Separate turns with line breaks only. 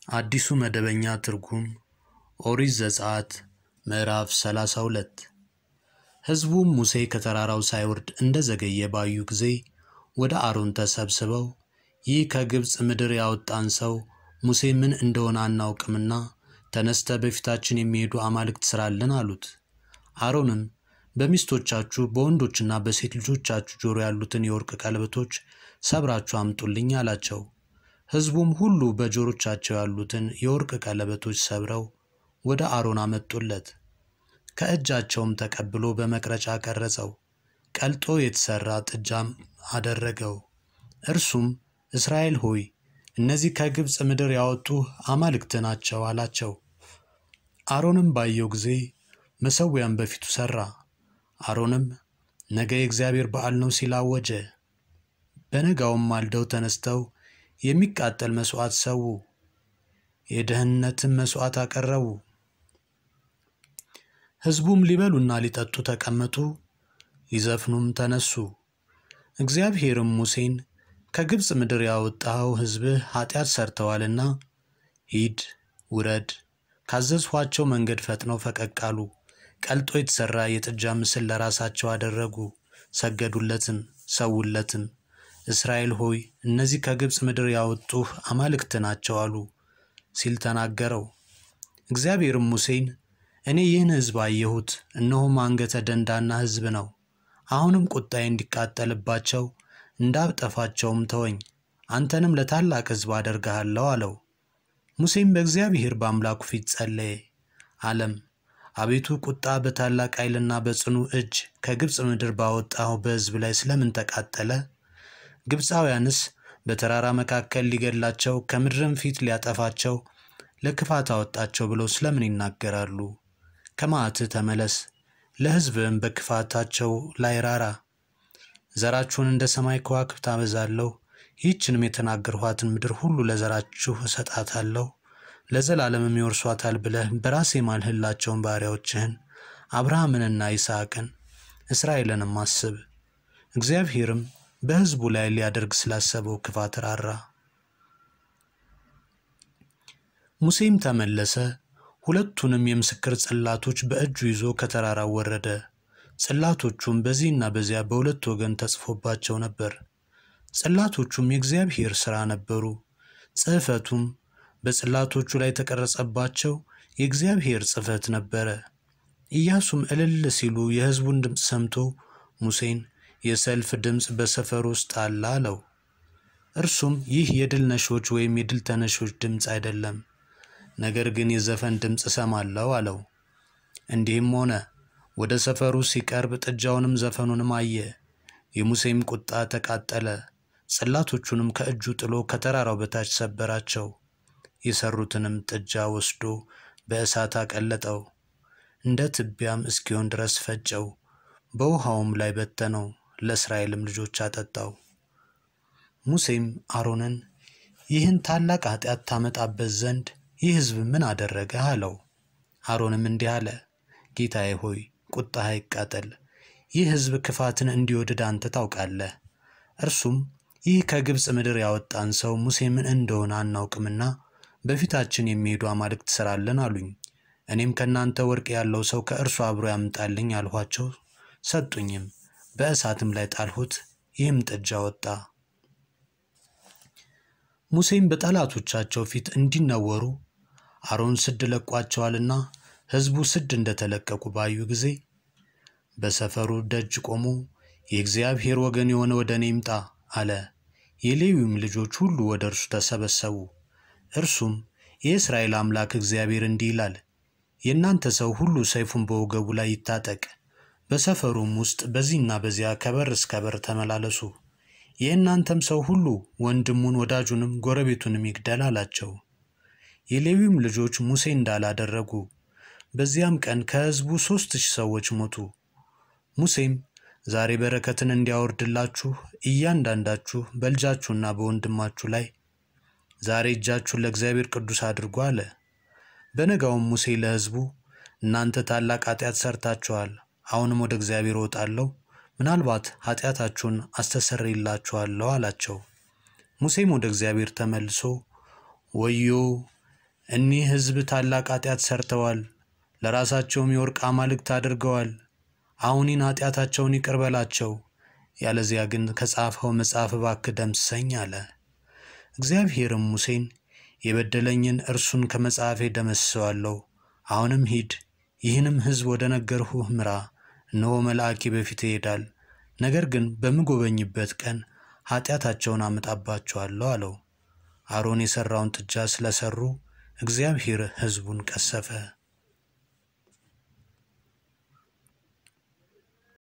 አዲሱ መደበኛ ትርጉም ኦሪት ዘጸአት ምዕራፍ 32 ሕዝቡም ሙሴ ከተራራው ሳይወርድ እንደ ዘገየ ባዩ ጊዜ ወደ አሮን ተሰብስበው ይህ ከግብፅ ምድር ያወጣን ሰው ሙሴ ምን እንደሆነ አናውቅምና ተነስተ በፊታችን የሚሄዱ አማልክት ሥራልን አሉት። አሮንም በሚስቶቻችሁ በወንዶችና በሴት ልጆቻችሁ ጆሮ ያሉትን የወርቅ ቀለበቶች ሰብራችሁ አምጡልኝ አላቸው። ሕዝቡም ሁሉ በጆሮቻቸው ያሉትን የወርቅ ቀለበቶች ሰብረው ወደ አሮን አመጡለት። ከእጃቸውም ተቀብሎ በመቅረጫ ቀረጸው፣ ቀልጦ የተሠራ ጥጃም አደረገው። እርሱም እስራኤል ሆይ እነዚህ ከግብፅ ምድር ያወጡ አማልክት ናቸው አላቸው። አሮንም ባየው ጊዜ መሠዊያን በፊቱ ሠራ። አሮንም ነገ የእግዚአብሔር በዓል ነው ሲል አወጀ። በነጋውም ማልደው ተነስተው የሚቃጠል መሥዋዕት ሰዉ፣ የደህንነትም መሥዋዕት አቀረቡ። ሕዝቡም ሊበሉና ሊጠጡ ተቀመጡ፣ ሊዘፍኑም ተነሱ። እግዚአብሔርም ሙሴን ከግብፅ ምድር ያወጣኸው ሕዝብህ ኃጢአት ሠርተዋልና ሂድ ውረድ፣ ካዘዝኋቸው መንገድ ፈጥነው ፈቀቅ አሉ። ቀልጦ የተሠራ የጥጃ ምስል ለራሳቸው አደረጉ፣ ሰገዱለትም፣ ሰውለትም። እስራኤል ሆይ እነዚህ ከግብፅ ምድር ያወጡህ አማልክት ናቸው አሉ ሲል ተናገረው። እግዚአብሔርም ሙሴን እኔ ይህን ሕዝብ አየሁት፣ እነሆም አንገተ ደንዳና ሕዝብ ነው። አሁንም ቁጣዬ እንዲቃጠልባቸው እንዳጠፋቸውም ተወኝ፣ አንተንም ለታላቅ ሕዝብ አደርግሃለሁ አለው። ሙሴም በእግዚአብሔር በአምላኩ ፊት ጸለየ፣ አለም አቤቱ ቁጣ በታላቅ ኃይልና በጽኑ እጅ ከግብፅ ምድር ባወጣኸው በሕዝብ ላይ ስለምን ተቃጠለ? ግብፃውያንስ በተራራ መካከል ሊገድላቸው ከምድርም ፊት ሊያጠፋቸው ለክፋት አወጣቸው ብለው ስለምን ይናገራሉ? ከመዓትህ ተመለስ፣ ለሕዝብም በክፋታቸው ላይ ራራ። ዘራችሁን እንደ ሰማይ ከዋክብት አበዛለሁ፣ ይህችንም የተናገርኋትን ምድር ሁሉ ለዘራችሁ እሰጣታለሁ፣ ለዘላለምም ይወርሷታል ብለህ በራሴ ማልህላቸውን ባሪያዎችህን አብርሃምንና ይስሐቅን እስራኤልንም አስብ። እግዚአብሔርም በሕዝቡ ላይ ሊያደርግ ስላሰበው ክፋት ራራ። ሙሴም ተመለሰ፣ ሁለቱንም የምስክር ጽላቶች በእጁ ይዞ ከተራራው ወረደ። ጽላቶቹም በዚህና በዚያ በሁለት ወገን ተጽፎባቸው ነበር። ጽላቶቹም የእግዚአብሔር ሥራ ነበሩ። ጽሕፈቱም በጽላቶቹ ላይ የተቀረጸባቸው የእግዚአብሔር ጽሕፈት ነበረ። ኢያሱም እልል ሲሉ የሕዝቡን ድምፅ ሰምቶ ሙሴን የሰልፍ ድምፅ በሰፈር ውስጥ አለ አለው። እርሱም ይህ የድል ነሾች ወይም የድል ተነሾች ድምፅ አይደለም፣ ነገር ግን የዘፈን ድምፅ እሰማለሁ አለው። እንዲህም ሆነ ወደ ሰፈሩ ሲቀርብ ጥጃውንም ዘፈኑንም አየ። የሙሴም ቁጣ ተቃጠለ፣ ጽላቶቹንም ከእጁ ጥሎ ከተራራው በታች ሰበራቸው። የሰሩትንም ጥጃ ወስዶ በእሳት አቀለጠው፣ እንደ ትቢያም እስኪሆን ድረስ ፈጨው፣ በውሃውም ላይ በተነው፣ ለእስራኤልም ልጆች አጠጣው። ሙሴም አሮንን ይህን ታላቅ ኃጢአት ታመጣበት ዘንድ ይህ ሕዝብ ምን አደረገ አለው። አሮንም እንዲህ አለ፣ ጌታዬ ሆይ ቁጣህ አይቃጠል። ይህ ሕዝብ ክፋትን እንዲወድድ አንተ ታውቃለህ። እርሱም ይህ ከግብፅ ምድር ያወጣን ሰው ሙሴ ምን እንደሆነ አናውቅምና በፊታችን የሚሄዱ አማልክት ሥራልን አሉኝ። እኔም ከእናንተ ወርቅ ያለው ሰው ከእርሱ አብሮ ያምጣልኝ አልኋቸው። ሰጡኝም፣ በእሳትም ላይ ጣልሁት፣ ይህም ጥጃ ወጣ። ሙሴም በጠላቶቻቸው ፊት እንዲነወሩ አሮን ስድ ለቋቸዋልና ሕዝቡ ስድ እንደተለቀቁ ባዩ ጊዜ በሰፈሩ ደጅ ቆሞ የእግዚአብሔር ወገን የሆነ ወደ እኔ ይምጣ አለ። የሌዊም ልጆች ሁሉ ወደ እርሱ ተሰበሰቡ። እርሱም የእስራኤል አምላክ እግዚአብሔር እንዲህ ይላል፣ የእናንተ ሰው ሁሉ ሰይፉን በወገቡ ላይ ይታጠቅ፣ በሰፈሩም ውስጥ በዚህና በዚያ ከበር እስከ በር ተመላለሱ። የእናንተም ሰው ሁሉ ወንድሙን ወዳጁንም ጎረቤቱንም ይግደል አላቸው። የሌዊም ልጆች ሙሴ እንዳላደረጉ በዚያም ቀን ከሕዝቡ ሦስት ሺህ ሰዎች ሞቱ። ሙሴም ዛሬ በረከትን እንዲያወርድላችሁ እያንዳንዳችሁ በልጃችሁና በወንድማችሁ ላይ ዛሬ እጃችሁን ለእግዚአብሔር ቅዱስ አድርጉ አለ። በነጋውም ሙሴ ለሕዝቡ እናንተ ታላቅ ኃጢአት ሰርታችኋል፣ አሁንም ወደ እግዚአብሔር እወጣለሁ፣ ምናልባት ኃጢአታችሁን አስተሰርይላችኋለሁ አላቸው። ሙሴም ወደ እግዚአብሔር ተመልሶ ወዮ እኒህ ሕዝብ ታላቅ ኃጢአት ሰርተዋል፣ ለራሳቸውም የወርቅ አማልክት አድርገዋል። አሁኒን ኃጢአታቸውን ይቅር በላቸው፣ ያለዚያ ግን ከጻፈው መጽሐፍ እባክህ ደምስሰኝ አለ። እግዚአብሔርም ሙሴን የበደለኝን እርሱን ከመጽሐፌ ደመስሰዋለሁ። አሁንም ሂድ፣ ይህንም ሕዝብ ወደ ነገርሁህ ምራ። እነሆ መልአኬ በፊት ይሄዳል፣ ነገር ግን በምጎበኝበት ቀን ኃጢአታቸውን አመጣባቸዋለሁ አለው። አሮን የሠራውን ጥጃ ስለሠሩ እግዚአብሔር ሕዝቡን ቀሰፈ።